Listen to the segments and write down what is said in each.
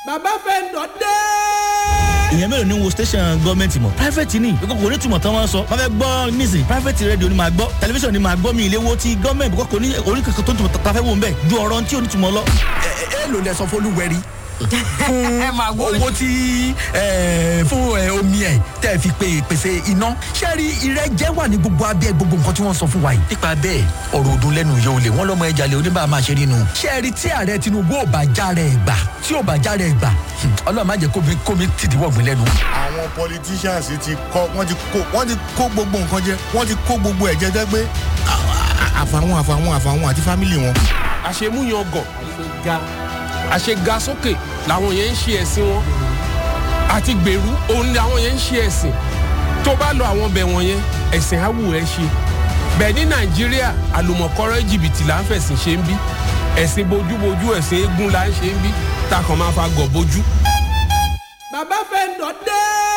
bàbá fẹ́ǹdọ̀ dé. ìyẹn mélòó ni wo station gọọmenti mọ private ni ìkókò kò ní túmọ̀ tán wọ́n sọ wọ́n fẹ́ gbọ́ nísìn private radio ni màá gbọ́ tẹlifíṣàn ni màá gbọ́ mi ìléwó ti gọọmenti kókò ní oníkankan tó ń tún tafẹ́ wò ń bẹ̀ ju ọ̀rọ̀ tí ò ní túmọ̀ lọ. ẹ lò lẹ sọ fọlúwẹrí ẹ máa wọ owó tí ẹ, fún ẹ, omi ẹ tẹ fi pe pèsè iná ṣẹ́ẹ́rì ìrẹ́jẹ wà ní gbogbo abẹ́ gbogbo nǹkan tí wọ́n sọ fún wa yìí nípa bẹ́ẹ̀ ọ̀rọ̀ ọdún lẹ́nu yóò lè wọ́n lọ́mọ ẹja lè oníbàá máa ṣe nínú ṣẹ́ẹ́rì tí ààrẹ tinubu ò bá já rẹ̀ gbà tí ò bá já rẹ̀ gbà hmm, ọlọ́run má jẹ́ kómi kómi tìdí wọ̀gbìn lẹ́nu. àwọn politicians ti kọ wọ́n ti kó wọ́n ti kó gbogbo nǹkan jẹ wọ́n ti kó gbogbo ẹ̀jẹ̀ jẹ pé àfàwọn àfàwọn àfàwọn àti fámìlì wọn. àṣemúyan àṣega sókè làwọn yẹn ń ṣe ẹ̀sìn wọn àti gbèrú òun ni àwọn yẹn ń ṣe ẹ̀sìn tó bá lọ àwọn bẹ̀ wọ̀nyẹn ẹ̀sìn á wù ẹ́ ṣe bẹ́ẹ̀ ní nàìjíríà àlùmọ̀kọ́rọ́ jìbìtì là ń fẹ̀sìn ṣe ń bí ẹ̀sìn bojúbojú ẹ̀sìn eégún là ń ṣe ń bí takàn máa fa gọ̀ bojú. bàbá fẹ́ǹdọ̀ dé.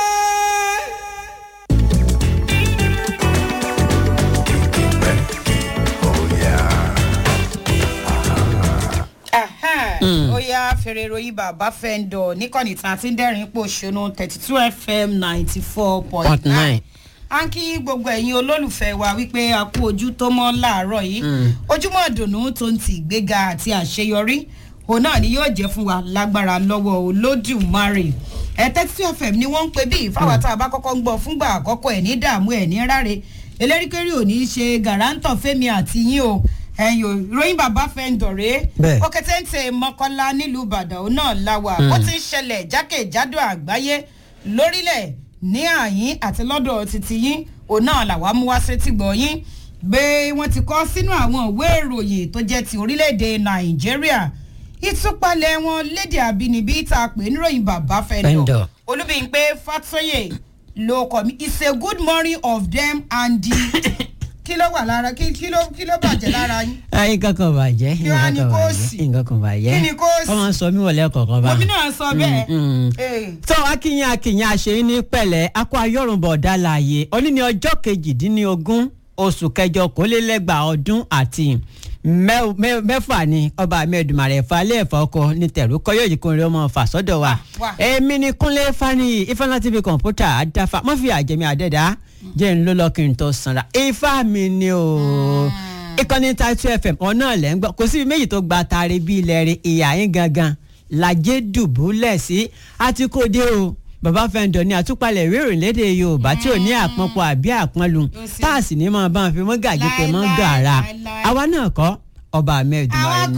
ó yá fèrè ìròyìn bàbá fẹ́ńdọ̀ níkànnì tí a ti ń dẹ́rìn pò ṣonú thirty two fm ninety four point nine à ń kí gbogbo ẹ̀yin olólùfẹ́ wa wípé a kú ojú tó mọ́ láàárọ̀ yìí ojúmọ́ ìdùnnú tó ń ti ìgbéga àti àṣeyọrí òun náà ni yóò jẹ́ fún wa lágbára lọ́wọ́ olódùmarè ẹ thirty two fm ni wọ́n ń pè bí fáwọn tá a bá kọ́kọ́ ń gbọ́ fúngbà àkọ́kọ́ ẹ̀ ní dààmú ẹ̀ ní ráre eléríkéré ò ní í ṣe gàrántọ̀ fẹ́mi àti yín o ẹ̀yin o ìròyìn bàbá fẹ́ǹdọ̀rẹ́ Bẹ́ẹ̀. ó kẹtẹ́ǹtẹ̀ mọ́kànlá nílùú ìbàdàn òun náà láwà ó ti ń ṣẹlẹ̀ jákèjádò àgbáyé lórílẹ̀ ní àyín àti lọ́dọ̀ títí yín òun náà làwa mú wá sétí gbọ̀ yín gbé wọn ti kọ́ sínú àwọn ìwé ìròyìn tó jẹ́ ti orílẹ̀-èdè nàìjíríà ìtúpalẹ̀ wọn lédè àbínibí tá a pè níròyìn bàbá fẹ́ǹdọ̀ Fẹ́ńdọ̀. olúbíyìnpé fatoye ló kọ́ mi it's a good morning of them and the kí ló wà lára kí kí ló kí ló bàjẹ́ lára yín ayé kankan bàjẹ́ Kí wá ní nǹkan kan kó bàjẹ́ sì? nǹkan kan bàjẹ́ Kí ni kó sì? wọ́n máa ń sọ mí wọlé kọ̀ọ̀kan bá. omi náà sọ bẹ́ẹ̀. mm. Eh. tó akínyìn akínyìn àṣeyín ní pẹ̀lẹ́ akọ ayọ́rùnbọ̀ ọ̀dà láàyè òní ní ọjọ́ kejìdínlógún oṣù kẹjọ kólélẹ́gbàá ọdún àti mẹ́- mẹ́- mẹ́fà ni ọba mẹ́ẹ̀dùmarè falẹ̀ ẹ̀fọ́ ọkọ ní tẹ̀rù kọ́ yóò yí kún rí ọmọ fà sọ́dọ̀ wa wà. èmi ni kúnlé fani ifeanyi tv kọ̀ǹpútà àdáfà mọ́fì àjẹmí àdẹ́dá jẹ́ ń ló lọ kí n tó sanra ifá mi ni o ìkànnì tàìtù fm ọ̀nà lẹ́ ń gbọ́ kò síbi méjì tó gba taari bí ilẹ̀ rẹ̀ ìyá yín gangan lajẹ́ dùbúlẹ̀ sí àti kò dé o bàbá fẹ́ǹdọ̀ ní àtúpalẹ̀ ìwé ìròyìn lédè yorùbá tí ò ní àpọ́npọ̀ àbí àpọ́nlu sí. táàsì ní máa bá wọn fi mọ́ gàjí pé mọ́ Láíláí, gàrà láíláí. àwa náà kọ́ ọba mẹ́ẹ̀dùmarè àwọn ní.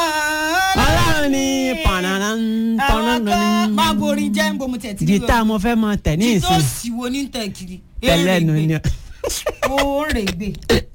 kọ́ ọlọ́run ní pàrọ̀nà àwọn kọ́ máa borin jẹ́ ń bomu tẹ̀ tí gítà mo fẹ́ mọ tẹ̀ ní tó ìsìn sì wo ní tẹ̀ kiri. tẹ́lẹ̀nu ni. ó rè gbé.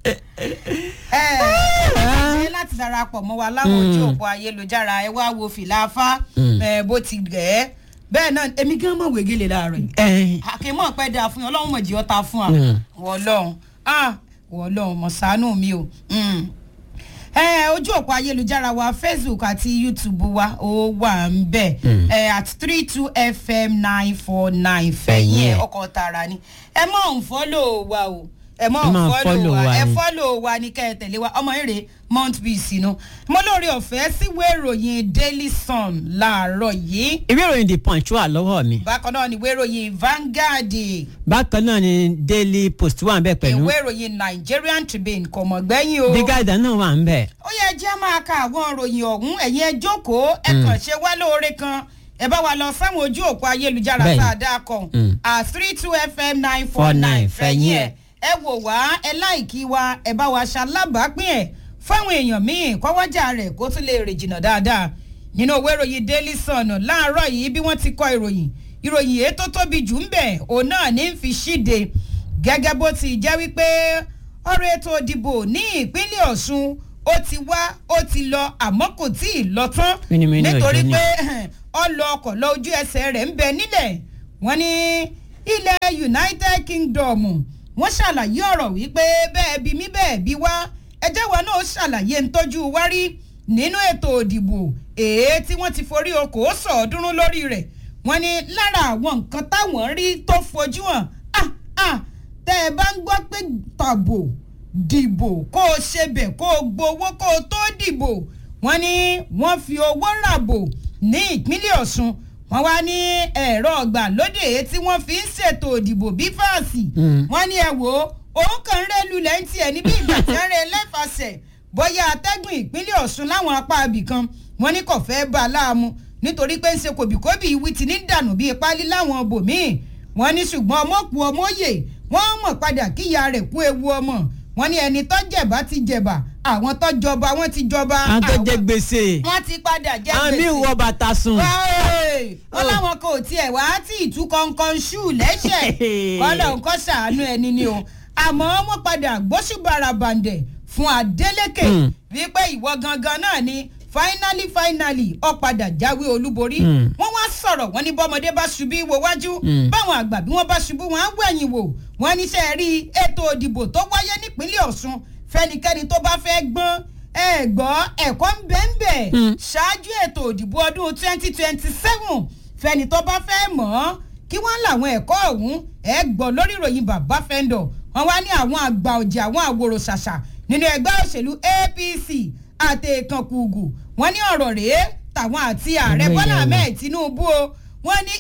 ẹ láti darapọ̀ mọ́ wa láwọn ojú òpó ayélujára ẹ wá wo fìlà afá ẹ, bó ti gẹ̀ ẹ́ bẹ́ẹ̀ náà èmi gan mọ̀ wégele láàárọ̀ yìí ẹ àkèmọ̀ pẹ́ dáa fún yín ọlọ́run mọ̀ jí ọ́ ta fún wa Mm. wọ́ọ́lọ́run ah wọ́ọ́lọ́run mọ̀ ṣàánú mi o. Mm. ẹ ojú òpó ayélujára wa facebook àti youtube wa ó wà ń bẹ̀ ẹ at three two fm nine four nine fẹ̀yìn ẹ̀ ọkọ̀ tààrà ni ẹ mọ̀ ń fọ́lọ̀ wa o ẹ mọ̀ Ẹ ń máa fọ́lọ̀ follow wa wa ẹ ni. fọ́lọ̀ wa ní kẹ́ ẹ tẹ̀lé wa ọmọ eré mount peace inú mo lórí ọ̀fẹ́ síwèé ìròyìn daily sun láàárọ̀ yìí ìwé ìròyìn the punch wà lọ́wọ́ mi bákan náà ni ìwé ìròyìn vanguard bákan náà ni daily post wà ń bẹ̀ pẹ̀lú ìwé ìròyìn nigerian tribune kò mọ̀ gbẹ́yìn o. the guardian náà wà ń bẹ̀. ó yẹ jẹ́ máa ka àwọn ìròyìn ọ̀hún ẹ̀yin ẹ jókòó ẹ kàn ṣe wá lóore kan ẹ bá wa lọ sáwọn ojú òpó ayélujára Bẹ́ẹ̀ni. tá a dá kan Mm. at three two fm nine four nine 49 fẹ̀yìn ẹ̀ ẹ wò wá ẹ láìkí wa ẹ bá wa ṣalábàápín ẹ̀ fáwọn èèyàn míì kọ́wọ́jà rẹ̀ kó tún lè rìn jìnnà dáadáa nínú òwe ìròyìn daily sun láàárọ̀ yìí bí wọ́n ti kọ ìròyìn ìròyìn èyí tó tóbi jù ń bẹ̀ òun náà ní fi ṣíde gẹ́gẹ́ bó ti jẹ́ wípé ọ̀rọ̀ ètò ìdìbò ní ìpínlẹ̀ ọ̀ṣun ó ti wá ó ti lọ àmọ́ kò tí ì lọ tán Mínímíní nítorí òjò ni. pé ọlọ ọkọ̀ lọ ojú ẹsẹ̀ rẹ̀ ń bẹ nílẹ̀ wọ́n ní ilẹ̀ united kingdom wọ́n ṣàlàyé ọ̀rọ̀ wípé bẹ́ẹ̀ bí mí bẹ́ẹ̀ bí wá ẹjẹ́ wa náà ṣàlàyé ń tọ́jú wárí nínú ètò òdìbò èé tí wọ́n ti forí okòó sọ̀ọ́dúnrún lórí rẹ̀ wọ́n ní lára àwọn nǹkan táwọn rí tó fojú hàn ah ah tẹ́ ẹ bá ń gbọ́ pé tàbò dìbò kó o ṣe bẹ̀ kó o gbowó kó o tó dìbò wọ́n ní wọ́n fi owó ràbò ní ìpínlẹ̀ ọ̀ṣun wọ́n wá ní ẹ̀rọ ọ̀gbàlódé tí wọ́n fi ń ṣètò òdìbò bí fáàsì wọ́n ní ẹ wò ó òun kàn ń rẹ́ lulẹ̀ ń tiẹ̀ níbi ìgbà tí ń rẹ́ lẹ́fàṣẹ̀ bóyá atẹ́gùn ìpínlẹ̀ ọ̀ṣun láwọn apá abìkan wọ́n ní kò fẹ́ bá a láàmú nítorí pé ń ṣe kòbíkóbì ìwí ti ní dànù bíi pálí láwọn bòmíì wọ́n ní ṣùgbọ́n ọmọ kú ọmọ yè wọ́n mọ̀ padà kíyà rẹ̀ kú ewu ọmọ wọ́n ní ẹni tó jẹ̀bá ti jẹ̀bà àwọn tó jọba wọ́n ti jọba àwọn tó jẹ gbèsè wọ́n ti padà jẹ àwọn míì wọ bàtà sùn. wọ́n láwọn kò tiẹ̀ wá tí ìtú kọ̀ọ̀kan ṣù lẹ́sẹ̀ kọ́lọ̀ nǹkan ṣàánú ẹni ni o àmọ́ wọ́n padà gbóṣùbàrà bàǹdẹ̀ fún Adeleke wípé ìwọ gangan náà ni finally finally ó padà jáwé olúborí wọ́n wá sọ̀rọ̀ wọ́n ní bọ́mọdé bá ṣubú wo wájú báwọn àgbà bí wọ́n bá ṣubú wọn á wẹ̀yìn wò wọ́n níṣẹ́ rí ètò òdìbò tó wáyé nípínlẹ̀ Ọ̀ṣun fẹ́nikẹ́ni tó bá fẹ́ gbọ́n ẹ gbọ́ ẹ̀kọ́ ń bẹ ń bẹ ṣáájú ètò òdìbò ọdún twenty twenty seven fẹ́ni tó bá fẹ́ mọ̀ ọ́ kí wọ́n làwọn ẹ̀kọ́ ọ̀hún ẹ gbọ́ lórí ìròyìn bàbá fẹ́ńdọ̀ wọ́n wá ní àwọn àgbà ọ̀jẹ̀ àwọn àwòrò ṣàṣà nínú ẹgbẹ́ òṣèlú APC àti ìkànkùgù wọ́n ní ọ̀rọ̀ rèé tàwọn àti ààrẹ Bọ́lá Ahmed Tinubu o wọ́n ní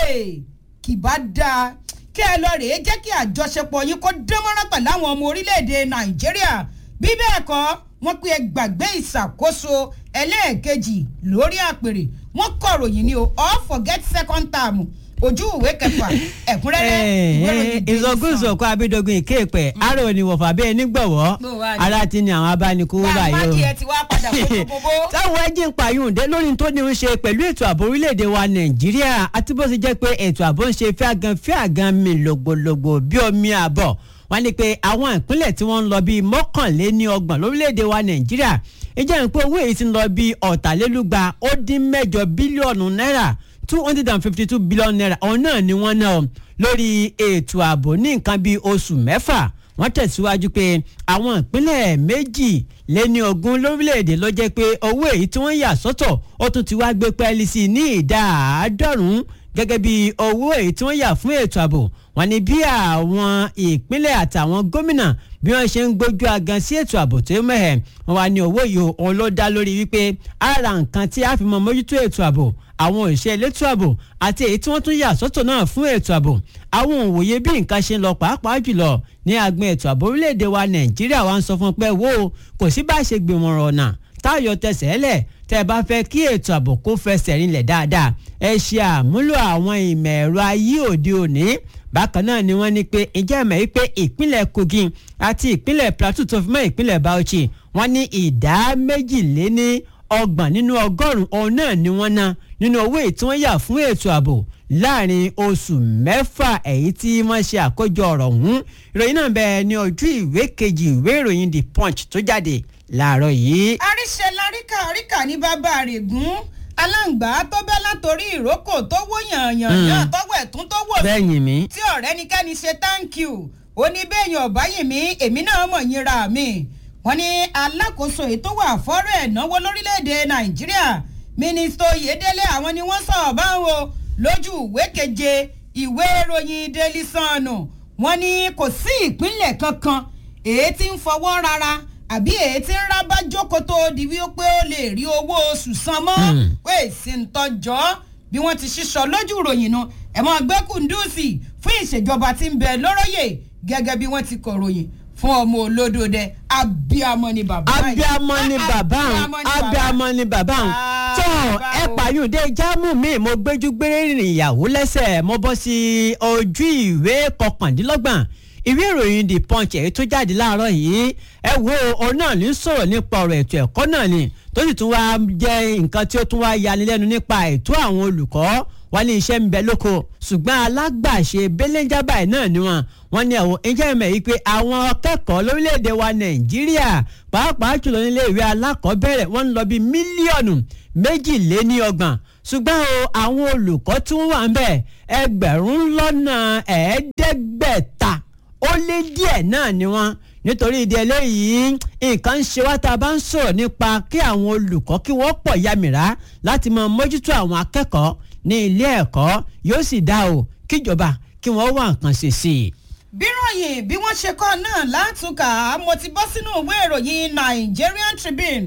kì bá dáa kí ẹ lọ rèé jẹ́ kí àjọṣepọ̀ yín kó dánmọ́rán pẹ̀lú àwọn ọmọ orílẹ̀-èdè Nàìjíríà bí bẹ́ẹ̀ kọ́ wọ́n pe ẹ gbàgbé ìṣàkóso ẹlẹ́ẹ̀kejì lórí àpèrè wọ́n kọ̀ròyìn ni o all forget second term ojú ìwé kẹfà ẹ̀kúnrẹ́rẹ́ ìwé ìròyìn Daily Sun. ìzọgúnzọkọ abídógún ìkéèpẹ àrò oníwọ̀fà bẹ́ẹ̀ nígbọ̀wọ́ Bó wá ní? ara ti ní àwọn abánikówó bá a báyìí bá o kí ẹ ti wá padà kó gbogbo. táwọn ẹjí ń pààyàn dé lórí tó ní í ṣe pẹ̀lú ètò ààbò orílẹ̀-èdè wa nàìjíríà àti bó ṣe jẹ́ pé ètò ààbò ń ṣe fíàgàn fíàgàn mi lògbòlògbò bí omi àbọ̀ wọ́n ní pé àwọn ìpínlẹ̀ tí wọ́n ń lọ bíi mọ́kànléní ọgbọ̀n lórílẹ̀-èdè wa nàìjíríà ìjẹ́ ìpín owó èyí ti ń lọ bíi ọ̀tàlélúgba ó dín mẹ́jọ bílíọ̀nù náírà two hundred and fifty two billion naira ọ̀hún náà ni wọ́n ná o lórí ètò ààbò ní nǹkan bíi oṣù mẹ́fà wọ́n tẹ̀síwájú pé àwọn ìpínlẹ̀ méjì lé ní ogún lórílẹ̀‐èdè ló jẹ́ pé owó èyí tí wọ́n yà sọ́tọ̀ ó tún ti wá gbé pẹ́ẹ́lí sí i ní ìdá àádọ́rùn-ún gẹ́gẹ́ bí owó èyí tí wọ́n yà fún ètò ààbò wọ́n ní bí àwọn ìpínlẹ̀ àtàwọn gómìnà bí wọ́n ṣe ń gbójú agan sí ètò ààbò tó mẹ́hẹ̀ wọ́n wá ní owó yìí òun ló dá lórí wípé ara nǹkan tí a fi mọ mójútó ètò ààbò àwọn òṣìṣẹ́ elétò ààbò àti èyí tí wọ́n tún yà sọ́tọ̀ náà fún ètò ààbò àwọn òwòye bí nǹkan ṣe ń lọ pàápàá jùlọ ní agbọn ètò ààbò orílẹ̀-èdè wa nàìjíríà wa ń sọ fún pé wo kò sí bá ṣe gbìmọ̀ràn ọ̀nà táyọ̀ tẹsẹ̀ lẹ̀ tẹ́ ẹ bá fẹ́ kí ètò ààbò kó fẹsẹ̀ rinlẹ̀ dáadáa ẹ ṣe àmúlò àwọn ìmọ̀ ẹ̀rọ ayé òde òní bákan náà ni wọ́n ní pé ìjẹ́ ìmọ̀ yìí pé ìpínlẹ̀ kogi àti ìpínlẹ̀ plateau tó fi mọ́ ìpínlẹ̀ bauchi wọ́n ní ìdá méjìléní ọgbọ̀n nínú ọgọ́rùn-ún ọ̀hún náà ni wọ́n ná nínú owó èyí tí wọ́n yà fún ètò ààbò láàrin oṣù mẹ́fà èyí tí wọ́n ṣe àkójọ ọ̀rọ̀ ọ̀hún ìròyìn náà bẹ̀rẹ̀ ní ojú ìwé kejì ìwé ìròyìn the punch tó jáde láàárọ̀ yìí. àríṣe láríkà àríkà ní bàbá rẹ̀ gún aláǹgbá tó bẹ́ látòrí ìrókò tó wó yànyànyàn tọ́wọ́ ẹ̀tún tó wò bẹ́ẹ̀ yìn mí. tí ọ̀rẹ́ nikẹ́ni ṣe thank you ó ní bẹ́ẹ̀yàn ọ̀bá yìí mí èmi náà mọ̀ yín ra mi wọ́n ní alákòóso ètò wà fọ́rọ̀ ẹ̀náwó lórílẹ̀‐èdè nàìjíríà mínísítà oyèdélé àwọn ni wọ́n sọ̀rọ̀ báwọn lójú ìwé keje ìwé ìròyìn daily sun wọ́n ní kò sí ìpínlẹ̀ kankan èyí tí ń fọwọ́ rárá àbí èyí tí ń rábá jókòó tó di wípé ó lè rí owó oṣù san mọ́ pé èsì ń tọjọ́ bí wọ́n ti ṣíṣọ lójú ìròyìn nu ẹ̀mọ́ gbé kùndùsì fún ìṣèjọba tí ń bẹ lóróyè gẹ́gẹ́ bí wọ́n ti kọ̀ròyìn fún ọmọ olódòdẹ abiamọ ni bàbá yìí. abiamọ ni bàbá Abiamọ òun ni bàbá. abiamọ ni bàbá òun Ah, tó bàbá ẹ o. pààyùndé jámù mi mo gbéjú gbére rìnrìn ìyàwó lẹ́sẹ̀ mo bọ́ sí ojú ìwé kọkàndínlọ́gbọ̀n ìwé ìròyìn the punch èyí tó jáde láàárọ̀ yìí ẹ wo òun náà ní sọ̀rọ̀ nípa ọ̀rọ̀ ètò ẹ̀kọ́ náà ni tó sì tún wá jẹ́ nǹkan tí ó tún wá yanilẹ́nu nípa ètò àwọn olùkọ́ wọ́n ní iṣẹ́ ń bẹ lóko ṣùgbọ́n alágbàṣe belenja báyìí náà ni wọ́n wọ́n ní àwọn ẹjẹ́ ìmọ̀ yìí pé àwọn akẹ́kọ̀ọ́ lórílẹ̀‐èdè wa nàìjíríà pàápàá jùlọ nílé ìwé alákọ̀ọ́bẹ̀rẹ̀ wọ́n ń lọ bí mílíọ̀nù méjìléníọgbọ̀n ṣùgbọ́n o àwọn olùkọ́ tí wọ́n wà ń bẹ̀ ẹgbẹ̀rún lọ́nà ẹ̀ẹ́dẹ́gbẹ̀ta ó lé díẹ̀ náà ni wọ́n nítorí ìdí eléyìí nǹkan ń ṣe wá tá a bá ń sọ̀rọ̀ nípa kí àwọn olùkọ́ kí wọ́n pọ̀ yamìrá láti máa mójútó àwọn akẹ́kọ̀ọ́ ní ilé ẹ̀kọ́ yóò sì dá o kíjọba kí wọ́n wá nǹkan ṣe sí i. bíròyìn bí wọ́n ṣe kọ́ náà látúnkà mo ti bọ́ sínú ìwé ìròyìn Nigerian Tribune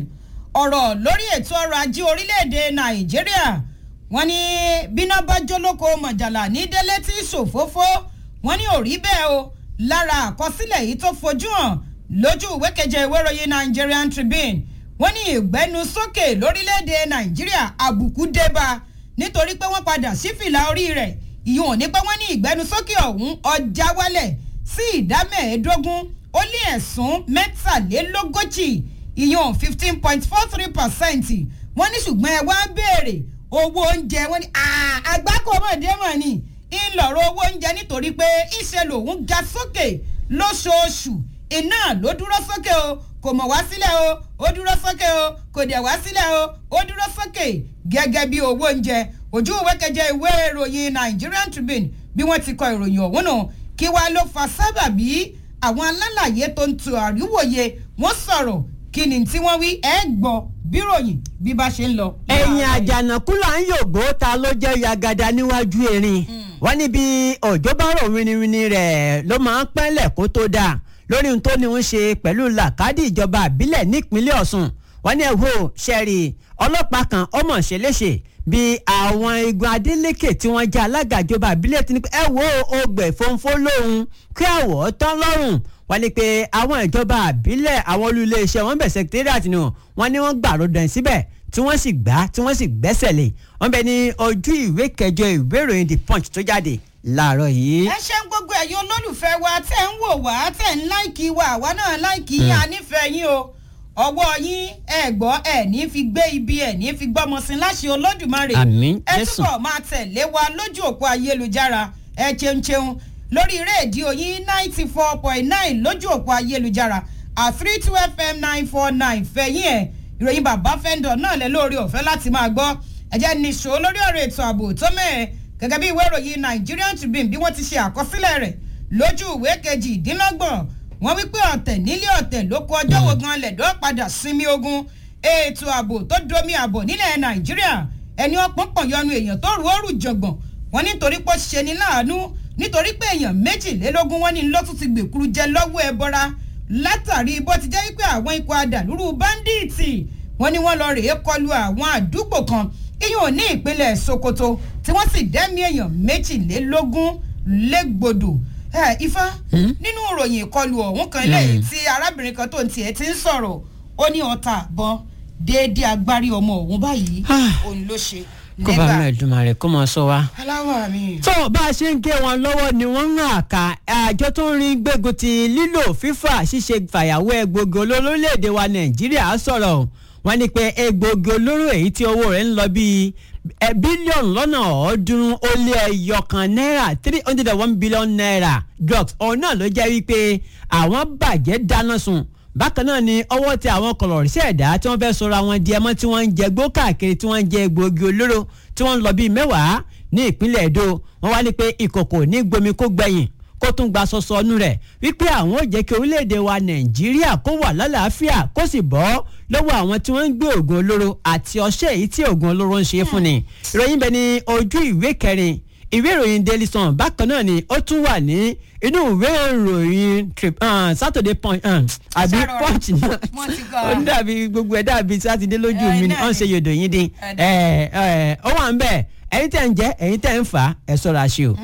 ọ̀rọ̀ lórí ètò ọrọ̀ ajé orílẹ̀-èdè nàìjíríà wọ́n ní bíná bá jólóko mọ̀jàlá ní délé tí ṣòfófó wọ́n ní òrí bẹ́ẹ̀ o lára àkọsílẹ̀ yìí tó fojú hàn lójú ìwé keje ìwé ìròyìn nigerian tribune wọ́n ní ìgbẹ́nusókè lórílẹ̀‐èdè nàìjíríà àbùkù débà nítorí pé wọ́n padà sí fìlà orí rẹ̀ ìyún ò ní pé wọ́n ní ìgbẹ́nusókè ọ̀hún ọjà wálẹ̀ sí ìdá mẹ́ẹ̀ẹ́dógún ó lé ẹ̀sùn mẹ́tàlélógójì ìyún fifteen point four three percent wọ́n ní ṣùgbọ́n ẹ wá béèrè owó oúnjẹ wọ́n ní àgbákò mọ̀dé mọ̀ ni ńlọrọ̀ owó oúnjẹ nítorí pé ìṣe lòun ga sókè lóṣooṣù iná ló dúró sókè o kò mọ̀ wá sílẹ̀ o ó dúró sókè o kò dẹ̀ wá sílẹ̀ o ó dúró sókè gẹ́gẹ́ bí owó oúnjẹ ojú ìwé keje ìwé ìròyìn nigerian tribune bí wọ́n ti kọ ìròyìn ọ̀hún nù kí wàá ló fa sábàbí àwọn alálàyé tó ń tu àríwòye wọ́n sọ̀rọ̀ kí ni tí wọ́n wí ẹ̀ gbọ́ bíròyìn bí bá ṣe ń lọ. ẹ̀yìn àjànàkú là ń yògbó ta ló jẹ́ yagada níwájú erin wọ́n níbi òjò bá rò winiwini rẹ̀ ló máa ń pẹ́lẹ̀ kó tó dáa lórí ohun tó ní ń ṣe pẹ̀lú làkàdì ìjọba àbílẹ̀ nípínlẹ̀ ọ̀sùn wọ́n ní ẹ̀hó ṣẹ́ẹ̀rì ọlọ́pàá kan ọmọ ṣe léṣe bí àwọn igun adeleke tí wọ́n jẹ́ alága ìjọba àbílẹ̀ ti ní pé ẹ wo ogbè fòǹfò lóhun kí àwọ̀ tán lọ́rùn wọ́n ní pé àwọn ìjọba àbílẹ̀ àwọn olú iléeṣẹ́ wọn bẹ̀ secretariat ni wọ́n ní wọ́n gbàrò dàn síbẹ̀ tí wọ́n sì gbá tí wọ́n sì gbẹ́sẹ̀ lé wọ́n bẹ ní ojú ìwé kẹjọ ìwé ìròyìn the punch tó jáde láàárọ̀ yìí. ẹ ṣe ń gbogbo ẹ̀yin olólùfẹ́ wa tẹ̀ ń wò wá tẹ̀ ń láìkì wa àwa náà láìkì yín a nífẹ̀ẹ́ yín o ọwọ́ yín ẹ gbọ́ ẹ ní fi gbé ibi ẹ ní fi gbọ́mọ sí láṣẹ olódùmarè Àmín, ẹ Jésù. túbọ̀ máa tẹ̀lé wa lójú òpó ayélujára ẹ cheun cheun lórí rédíò yín ninety four point nine lójú òpó ayélujára at three two fm nine four nine fẹ̀yìn ẹ̀ ìròyìn bàbá fẹ́ńdọ̀ náà lẹ lórí ọ̀fẹ́ láti máa gbọ́ ẹ jẹ́ nìṣó lórí ọ̀rọ̀ ètò ààbò tó mẹ́ẹ̀ gẹ́gẹ́ bí ìwé ìròyìn nigerian tribune bí wọ́n ti ṣe àkọsílẹ̀ rẹ̀ lójú ìwé kejìdínlọ́gbọ̀n wọ́n wí pé ọ̀tẹ̀ nílé ọ̀tẹ̀ ló kó ọjọ́ wo gan lẹ̀dọ́ padà sinmi ogun ètò ààbò tó domi ààbò nílẹ̀ nàìjíríà ẹni ọpọ́n pọ̀ yọnu èèyàn tó rú òrù jọ̀gbọ̀n wọn nítorí pé ó ṣe ní láàánú nítorí pé èèyàn méjìlélógún wọn ní lọ́tún ti gbèkúrú jẹ lọ́wọ́ ẹ bọ́ra látàrí bó ti jẹ́ wípé àwọn ikọ̀ adàlúrú báńdíìtì wọn ni wọ́n lọ rèé kọlu àwọn àdúgbò kan iyùn ní ìpínlẹ̀ sokoto tí wọ́n sì dẹ́mi èèyàn méjìlélógún légbodò ẹ ifá nínú ìròyìn ìkọlù ọ̀hún kan lẹ́yìn tí arábìnrin kan tó ń tiẹ̀ ti ń sọ̀rọ̀ ó ní ọta àbọn déédéé agbárí ọmọ òun báyìí òun ló ṣe kó bá mẹ́ẹ̀dùnmá rẹ̀ kó mọ sọ wa. aláwọ̀ mi. tó bá a ṣe ń gé wọn lọ́wọ́ ni wọ́n ń hàn ká àjọ tó ń rin gbégun ti lílò fífà ṣíṣe fàyàwọ́ egbògi olóró lórílẹ̀‐èdè wa nàìjíríà sọ̀rọ̀ wọ́n ní pé egbògi olóró èyí tí owó rẹ̀ ń lọ bíi ẹ, bílíọ̀nù lọ́nà ọ̀ọ́dúnrún ó lé ẹyọ kan náírà three hundred and one billion naira drugs ọ̀hún náà ló jẹ́ wípé àwọn bàjẹ́ dáná sun bákan náà ni ọwọ́ tẹ àwọn kọlọ̀rìṣẹ́ ẹ̀dá tí wọ́n fẹ́ sọ̀rọ̀ àwọn di ẹmọ́ tí wọ́n ń jẹ gbó káàkiri tí wọ́n ń jẹ egbòogi olóró tí wọ́n ń lọ bíi mẹ́wàá ní ìpínlẹ̀ èdò wọ́n wá ní pé ìkòkò ní gbomi kó gbẹ̀yìn kó tún gba sọsọ ọnu rẹ̀ wípé àwọn ò jẹ́ kí orílẹ̀-èdè wa nàìjíríà kó wà lálàáfíà kó sì bọ́ lọ́wọ́ àwọn tí wọ́n ń gbé oògùn olóró àti ọṣẹ́ èyí tí oògùn olóró ń ṣe fún ni ìròyìn bẹ ní ojú ìwé kẹrin ìwé ìròyìn daily sun bákan náà ni ó tún wà ní inú ìwé ìròyìn trip uh, saturday punch uh, àbí Ṣàròrà. punch náà Wọ́n ti gbọ́. ó ń dàbí gbogbo ẹ̀ dàbí sátidé lójú Ẹ, mi ni náà ó ń ṣe ni. yòdò yín dín Ẹ, ẹ ẹ ó wà ń bẹ̀ ẹ̀yin tẹ̀ ń jẹ́ ẹ̀yin tẹ̀ ń fà á ẹ̀ sọ̀rọ̀ àṣẹ o.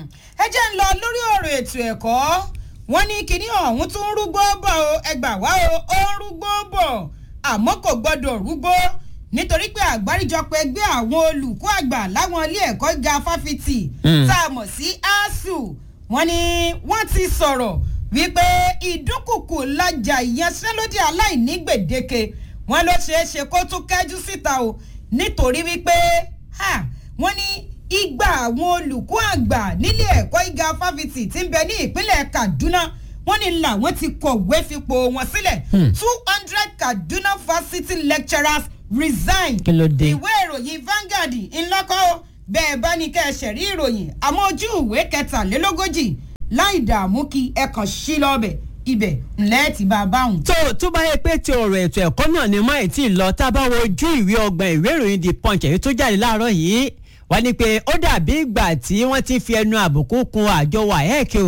ẹ jẹ́ ń lọ lórí ọ̀rọ̀ ètò ẹ̀kọ́ wọ́n ní kinní ọ̀hún tún ń rúgbó bọ̀ o ẹgbà wá o ó ń rúgbó bọ̀ àmọ́ kò gbọ́dọ̀ rúgbó nítorí pé àgbáríjọpọ̀ ẹgbẹ́ àwọn olùkọ́ àgbà láwọn ilé ẹ̀kọ́ gíga fáfitì Mm. tá a mọ̀ sí asu wọ́n ní wọ́n ti sọ̀rọ̀ wípé ìdúnkùkù lajà ìyanṣẹ́lódì aláìní gbèdéke wọ́n ló ṣeé ṣe kó tún kẹ́jú síta o nítorí wípé ha, wọ́n ní igba àwọn olùkọ́ àgbà nílé ẹ̀kọ́ gíga fáfitì tí ń bẹ ní ìpínlẹ̀ kaduna wọ́n ní làwọn ti kọ̀wé fipò wọn sílẹ̀ two hundred kaduna fásitì lecturers resign Kí ló dé? ìwé ìròyìn Vanguard ńlọ́kọ́ bẹ́ẹ̀ bá ní kẹ́ ẹ ṣẹ̀rí ìròyìn àmọ́ ojú ìwé kẹtàlélógójì láì dààmú kí ẹ kàn sí lọ́bẹ̀ ibẹ̀ ńlẹ́ ti bá a báhùn. tó tó bá yẹ pé ti ọ̀rọ̀ ètò ẹ̀kọ́ náà ni mọ́ ètí lọ tá a bá wo ojú ìwé ọgbọ̀n ìwé ìròyìn the punch èyí tó jáde láàárọ̀ yìí wá ní pé ó dàbí ìgbà tí wọ́n ti fi ẹnu àbùkù kun àjọ waec o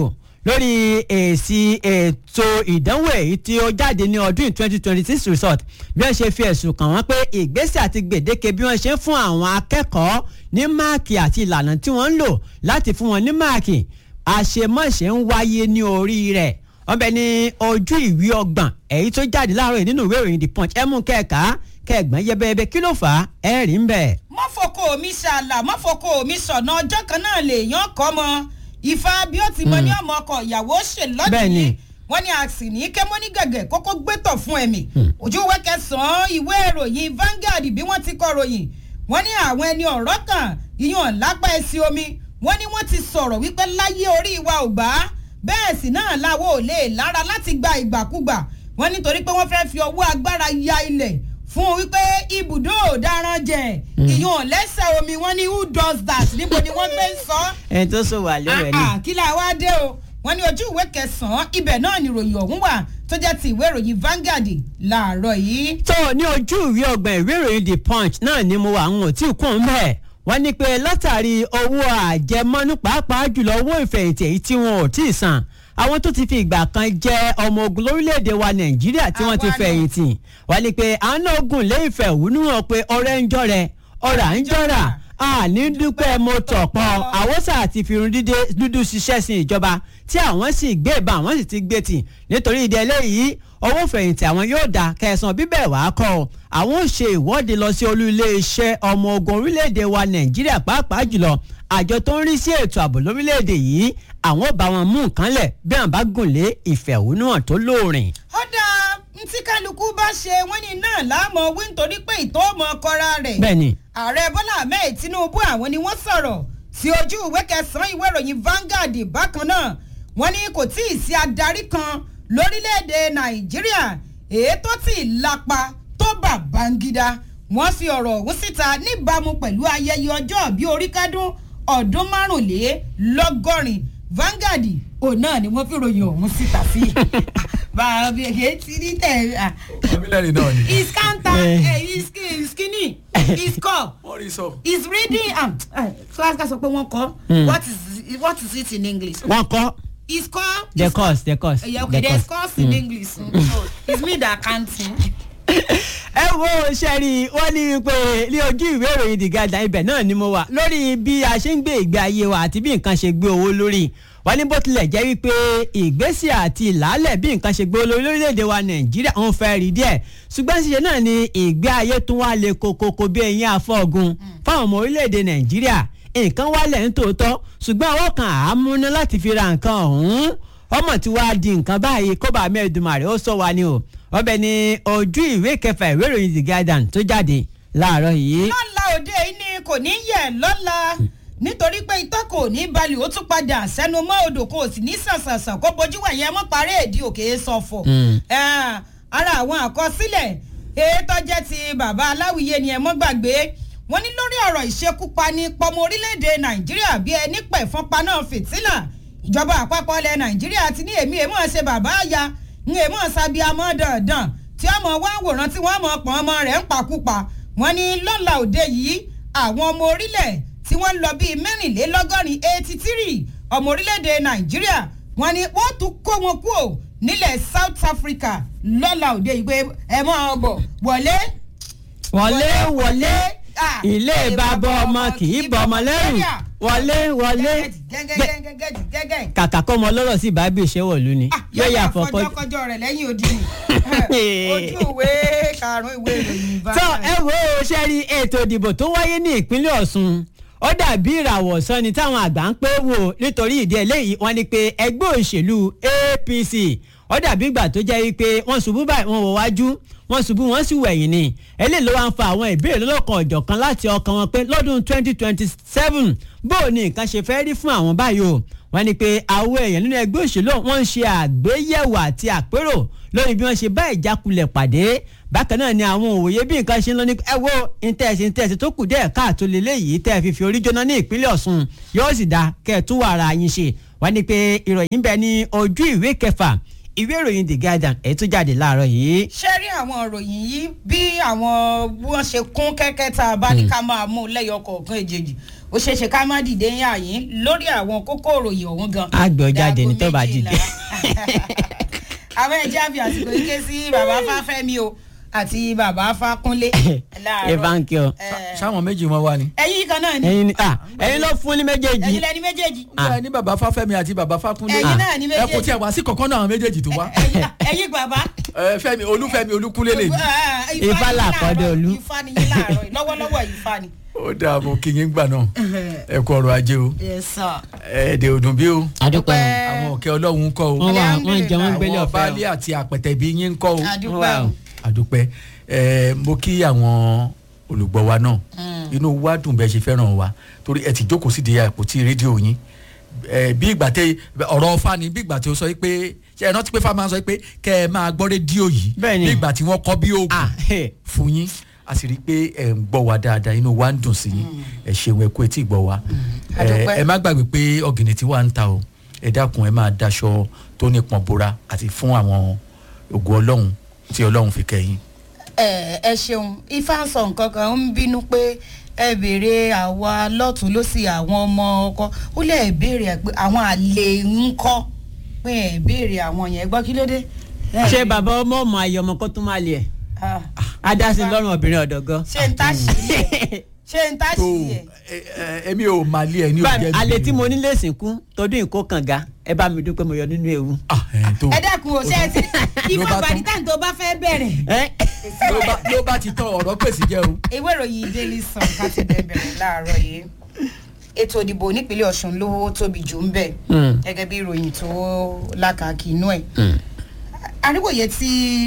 lórí èsì ètò ìdánwò èyí tí ó jáde ní ọdún twenty twenty six result bí wọ́n ṣe fi ẹ̀sùn kàn wọ́n pé ìgbésẹ̀ àti gbèdéke bí wọ́n ṣe ń fún àwọn akẹ́kọ̀ọ́ ní máàkì àti ìlànà tí wọ́n ń lò láti fún wọn ní máàkì àṣemọ́ṣe ń wáyé ní orí rẹ̀ wọ́n bẹ ní ojú ìwé ọgbọ̀n èyí tó jáde láàárọ̀ yìí nínú ìwé ìròyìn the punch ẹ mú kẹ́ẹ̀ka kẹ́ẹ̀gbọ́n yẹbẹyẹbẹ kí ló fà á ẹ rí ń bẹ̀. mọ́fọ́kọ́ mi ṣàlà mọ́fọ́kọ́ mi sọ̀nà ọjọ́ kan náà lèèyàn kọ́ mọ ìfà bí ó ti mọ ní ọmọ ọkọ ìyàwó ṣe Bẹ́ẹ̀ni. lọ́dún wọ́n ní àsì ní kémọ́ní gẹ̀gẹ̀ kókó gbẹ́tọ̀ fún ẹ̀mí ojú ìwé kẹsàn-án ìwé ìròyìn Vanguard bí wọ́n ti kọ ròyìn wọ́n ní àwọn ẹni ọ̀rọ̀ kan ìyọ̀n lápá ẹsẹ̀ omi wọ́n ní wọ́n ti sọ̀rọ̀ wípé láyé orí wa ò gbà á bẹ́ẹ̀ sì náà làwọn ò lè lára láti gba ìgbàkúgbà wọ́n nítorí pé wọ́n fẹ́ fi ọwọ́ agbára ya ilẹ̀ fún wípé ibùdó ọ̀daràn jẹ ìyọ̀n lẹ́sẹ̀ omi wọ́n ní who does that níbo ni wọ́n gbé ń sọ ọ́ ẹni tó sọ wà lórí ẹ ní. Ah, ah, kí la wá dé o wọ́n ní ojú ìwé kẹsànán ibẹ̀ náà ni ìròyìn ọ̀hún wà tó jẹ́ ti ìwé ìròyìn Vanguard láàárọ̀ yìí. tó ní ojú ìwé ọgbọ̀n ìwé ìròyìn the punch náà ni mo wà ń ò tí ì kún un bẹ́ẹ̀ wọ́n ní pé látàrí owó àjẹmọ́nú pàápàá jùlọ owó ìfẹ̀yìntì èyí tí wọn ò tí ì san àwọn tó ti fi ìgbà kan jẹ́ ọmọ ogun lórílẹ̀‐èdè wa nàìjíríà tí wọ́n ti Àwa náà. fẹ̀yìntì wọ́n ní pé àwọn náà gùn lé ìfẹ̀hónú hàn pé ọ̀rẹ́ ń jọ̀rẹ́ ọ̀rà ń jọ̀rà àní dúpẹ́ mo tọ̀pọ̀ àwòsàn àti fìrun dídé dúdú ṣiṣẹ́ sí ìjọba tí àwọn sì gbé ìbọn àwọn sì ti gbé tì nítorí ìdí eléyìí owó fẹ̀yìntì àwọn yóò dá kẹsàn-án bíbẹ̀ wàá kọ́ ọ àwọn ò ṣe ìwọ́de lọ sí olú iléeṣẹ́ ọmọ ogun orílẹ̀-èdè wa nàìjíríà pàápàá jùlọ àjọ tó ń rí sí ètò ààbò lórílẹ̀-èdè yìí àwọn ò bá wọn mú nǹkan lẹ̀ bí àwọn bá gùn lé ìfẹ̀hónúhàn tó lóòrìn. ó dáa ntí kálukú bá ṣe wọ́n ní náà láàmú wí nítorí pé ìtọ́ ọmọ kọ́ra rẹ̀. bẹ́ẹ̀ni ààrẹ bọ́lá ahmed tinubu àwọn ni wọ́n sọ̀rọ̀ sí ojú ìwé kẹsàn-án ìwé ìròyìn Vanguard bákan náà wọ́n ní kò tí ì sí adarí kan lórílẹ̀‐èdè nàìjíríà èyí tó ti lápa tó bà bangida wọ́n fi ọ̀rọ̀ ọ̀hún síta níbàámu pẹ̀lú ayẹyẹ ọjọ́ bíi orí kádún ọdún márùnlélọ́gọ́rin Vanguard òun náà ni wọ́n fi ròyìn ọ̀hún síta sí bàbá èké ti rí tẹ̀ ah, ọmọbìnrin náà ni. his counter Eh. eh, his skin- skinny his cup wọ́n rí sọ. is reading am class ká sọ pé wọ́n kọ́ what is what is it in english wọ́n kọ́ is call the course the course yeah, okay the there's course. course in english so it's me that can't sing. ẹ wo sẹ́rí wọ́n ní pé ní ojú ìwé ìròyìn The Guardian ibẹ̀ náà ni mo wà lórí bí a ṣe ń gbé ìgbé ayé wa àti bí nǹkan ṣe gbé owó lórí wọ́n ní bó tilẹ̀ jẹ́ wípé ìgbésẹ̀ àti ìlàálẹ̀ bí nǹkan ṣe gbé owó lórí lórílẹ̀‐èdè wa Nàìjíríà ń fẹ́ rí díẹ̀ ṣùgbọ́n ṣíṣe náà ni ìgbé ayé tún wá le kokoko bí eyín afọ́gun fáwọn ọmọ orílẹ̀‐èdè Nàìjíríà nǹkan wálẹ̀ ń tòótọ́ ṣùgbọ́n àwọn kan àámúná láti fi ra nǹkan ọ̀hún ọmọ tí wàá di nǹkan báyìí kó bá mẹ́ẹ̀dùmarè ó sọ wa ni o ọbẹ̀ ni ojú ìwé kẹfà ìwé ìròyìn The Guardian tó jáde láàárọ̀ yìí. lọ́la òde yìí ni kò ní yẹ̀ lọ́la nítorí pé itọ́ kò ní balẹ̀ ó tún padà sẹ́nu mọ́ odò kò sì ní sànsànsàn kó bojú wẹ̀yẹ mọ́ parí èdè òkè sọ̀fọ̀. Eh, ara àwọn àkọsílẹ̀ ètò jẹ́ ti bàbá aláwìyé ni ẹ mọ́ gbàgbé wọ́n ní lórí ọ̀rọ̀ ìṣekúpani pọmọ orílẹ̀-èdè nàìjíríà bí ẹni pẹ̀fọn paná fìtílà ìjọba àpapọ̀ ilẹ̀ nàìjíríà ti ní èmi èmọ̀ ṣe bàbá àyà ń èmọ̀ sábíàmọ́ dandan tí ọmọ wa ń wòran tí wọ́n mọ̀ pọ̀n ọmọ rẹ̀ ń pakúpa wọ́n ní lọ́la òde yìí àwọn ọmọ orílẹ̀ tí wọ́n ń lọ bíi mẹ́rìnlélọ́gọ́rin eighty three ọmọ orílẹ̀-èdè nàìjíríà wọ́n ní wọ́n tún kó wọn kúò nílẹ̀ south africa lọ́la òde yìí pé ẹ máa bọ̀ wọlé wọlé wọlé Ah, ilé bàbá ọmọ kì í bọ ọmọ lẹ́rù wọlé wọlé gẹ́gẹ́gẹ́gẹ́gẹ́gẹ́ kàkà kọ́ ọmọ ọlọ́rọ̀ sí bábí ìṣẹ́wọ̀lú ni yóò yà fọkọ́ fọjọ́kọjọ́ rẹ̀ lẹ́yìn odi ni ojú ìwé karùn-ún ìwé ìròyìn bá tó ẹ wo ṣe rí ètò ìdìbò tó wáyé ní ìpínlẹ̀ Ọ̀ṣun ó dàbí ìràwọ̀ sọ́ni táwọn àgbà ń pé wò nítorí ìdí eléyìí wọ́n ní pé ẹgbẹ́ òṣèlú APC ó dàbí ìgbà tó jẹ́ wípé wọ́n ṣubú báyìí wọ́n wọ wájú wọ́n ṣubú wọ́n sì wẹ̀yìn ni eléyìí ló wá ń fa àwọn ìbéèrè lọ́lọ́kan ọ̀jọ̀kan láti ọkàn wọn pé lọ́dún 2027 bó o ní nǹkan ṣe fẹ́ rí fún àwọn báyìí o wọ́n ní pé àwọn èèyàn nínú ẹgbẹ́ òṣèlú wọ́n ń ṣe àgbéyẹ̀wò àti àpérò lórí bí wọ́n ṣe bá ìjákulẹ̀ pàdé bákan náà ni àwọn òwòye bí nǹkan ṣe ń lọ ní ẹ wo ìtẹ̀sí ìtẹ̀sí tó kù díẹ̀ káàtó lélẹ́yìí tẹ́ ẹ fi fi orí jóná ní ìpínlẹ̀ Ọ̀ṣun yóò sì dáa kẹ́ ẹ tún wà ara yín ṣe wọ́n ní pé ìròyìn bẹ ní ojú ìwé kẹfà ìwé ìròyìn The Guardian èyí tó jáde láàárọ̀ yìí. ṣé rí àwọn ìròyìn yìí bí àwọn bí wọ́n ṣe kún kẹ́kẹ́ tá a bá ní ká máa mú lẹ́yọ kọ̀ọ̀kan èjèèjì ó ṣeé ṣe ká má dìde yín àyín lórí àwọn kókó òròyìn ọ̀hún gan. Á gbọ́ jáde ní Dáago tó bá méjìlá. dìde. àwọn ẹ̀jẹ̀ àfi àsìkò yìí ké sí bàbá fáfẹ́mi o àti bàbá fákúnlé láàárọ̀. evanki o Eh, sáwọn méjì wọn wá ni. ẹ̀yin kan náà ni ẹyin ni ah ẹyin ló fún ní méjèèjì ẹ̀yin lẹni méjèèjì ẹ ní bàbá fáfẹ́mi àti bàbá fákúnlé. ẹ̀yin náà ni ẹ kò méjèèjì tiẹ̀ wá sí kankan náà àwọn méjèèjì tó wá. ẹ̀yin ẹ̀yin bàbá. ẹ fẹ́mi olúfẹ́mi olúkúnlé lè ní. Ah, Ifá ni làkọ́dé láàárọ̀, olú. ifá ni yín láàárọ̀ yìí, lọ́wọ́lọ́wọ́ ifá ni. ó dáa mo kí yín gbà náà ẹ kú ọrọ̀ ajé o yes sir. ẹ̀ẹ́dẹ̀ òdùn bí o adúpẹ́ àwọn òkè ọlọ́run ń kọ́ o wọn wà wọn jẹ wọn gbélé àwọn ọ̀fẹ́ baálé o àti àpẹtẹ bí yín ń kọ́ o adúpẹ́ Wow. o. àdúpẹ́ ẹ mo kí àwọn olùgbọ́ wa náà inú wa dùn bẹ́ẹ̀ ṣe fẹ́ràn wa torí ẹ ti jókòó sídìí àpótí rédíò yín ẹ bí ìgbà tẹ ọ̀rọ̀ ọ̀fà ni bí ìgbà tí ó sọ pé ṣe ẹ rántí pé fáwọn máa sọ pé kẹ ẹ máa gbọ́ rédíò yìí Bẹ́ẹ̀ni. bí ìgbà tí wọ́n kọ́ bí oògùn ah hey. fún yín a sì rí i pé ẹ ń gbọ́ wa dáadáa inú wa ń dùn sí yín ẹ ṣeun ẹ kú etí ìgbọ́ wa A dúpẹ́. ẹ ẹ má gbàgbé pé ọ̀gìnì tí wà ń ta o ẹ dákun ẹ máa daṣọ tó nípọn bora àti fún àwọn ògo ọlọ́run tí ọlọ́run fi kẹ́yìn. ẹ ẹ ṣeun ifá ń sọ nǹkan kan ń bínú pé ẹ béèrè àwa lọ́tún lọ́sì àwọn ọmọ ọkọ ó lè ẹ béèrè ẹ pé àwọn àlè ń kọ́ pé ẹ béèrè àwọn yẹn gbọ́ kí ló dé. Ẹ ṣé béèrè. bàbá ọmọ ọmọ ayé ọmọ kó tún máa lè ẹ Ah, adásí lọ́rùn obìnrin ọ̀dọ̀ gan. ṣé n tá sí ẹ ṣé n tá tó sí ẹ. ẹ- ẹ- èmi ò máa lé ẹ ní báyìí òjẹ́ alẹ́ tí mo ní lè sìnkú tọdún ìkó kànga ẹ bá mi dúpẹ́ mo yọ nínú ewu. Ah, ẹ tó ẹ dẹ́kun o ṣe ẹ ti Ló ifá bá tán. bàdítà tó bá fẹ́ bẹ̀rẹ̀. ẹ ló bá- ló bá ti tán ọ̀rọ̀ pèsè jẹ́ o. ìwé ìròyìn daily sun ká ti bẹ̀ bẹ̀rẹ̀ láàárọ̀ yìí ètò ìdìbò nípínlẹ̀ ọ̀sùn ló tóbi jù ń bẹ̀ Mm. gẹ́gẹ́ bí ìròyìn tó lákàkì inú ẹ̀ àríwòye tí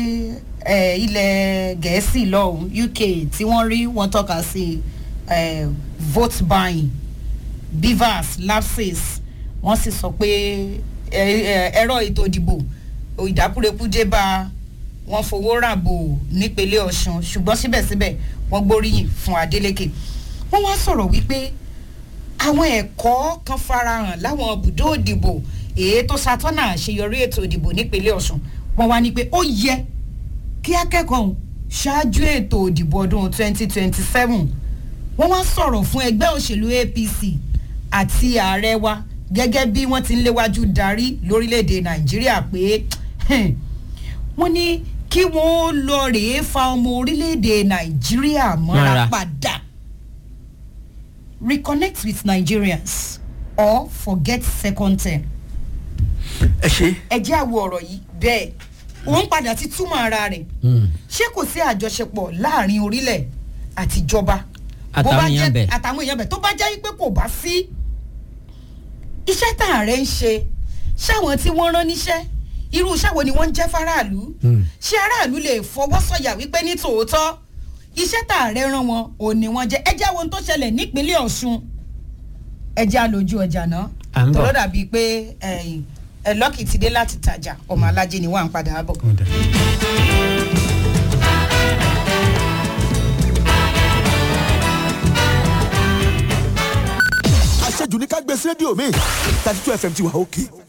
eh, ilẹ̀ gẹ̀ẹ́sì lọ́hùn uk tí wọ́n rí wọ́n tọ́ka sí eh, vote buying beavers lapses wọ́n sì sọ pé eh, eh, ẹ̀rọ ètò ìdìbò ìdákúrekú dé bá wọn fowó ràbò nípínlẹ̀ ọ̀sùn ṣùgbọ́n síbẹ̀síbẹ̀ wọ́n gbóríyìn fún adeleke wọ́n wá sọ̀rọ̀ wípé àwọn ẹ̀kọ́ kan farahàn láwọn ibùdó ìdìbò èyí tó ṣàtọ́nà àṣeyọrí ètò ìdìbò nípínlẹ̀ ọ̀sùn wọ́n wá ní pé ó yẹ kí akẹ́kọ̀ọ́ ọ̀hún ṣáájú ètò ìdìbò ọdún 2027 wọ́n wá sọ̀rọ̀ fún ẹgbẹ́ òṣèlú apc àti ààrẹ wa gẹ́gẹ́ bí wọ́n ti ń léwájú darí lórílẹ̀‐èdè nàìjíríà pé hmm, wọ́n ní kí wọ́n lọ rèé fa ọmọ orílẹ̀‐èdè nàìjíríà mọ́ra Mọ́ra. padà reconnect with nigerians or forget second term ẹ ṣe. ẹ jẹ́ àwọ̀ ọ̀rọ̀ yìí bẹ́ẹ̀ òun padà ti túmọ̀ ara rẹ̀ ṣé kò sí àjọṣepọ̀ láàrin orílẹ̀ àtijọba bó Àtàwọn bá èèyàn jẹ́- bẹ̀. àtàwọn èèyàn bẹ̀ tó bá jẹ́ pé kò bá sí iṣẹ́ tá à rẹ̀ ń ṣe ṣáwọn tí wọ́n rán níṣẹ́ irú iṣẹ́ wo ni wọ́n ń jẹ́ faraàlú ṣé aráàlú lè fọwọ́ sọ̀yà wípé ní tòótọ́ iṣẹ́ tá à rẹ̀ rán wọn ò ní wọ́n jẹ́ ẹ jẹ́ àwọn tó ṣẹlẹ̀ nípínlẹ̀ ọ̀ṣun ẹ jẹ́ àlòjù ọjà náà À ń bọ̀. tọ́lọ́ dàbí pé ẹ̀yìn ẹ̀ lọ́kì ti dé láti tajà ọmọ alájẹ ni wọ́n à ń padà bọ̀. àṣejù ní ká gbé sí rédíò mi thirty two fm ti wà òkè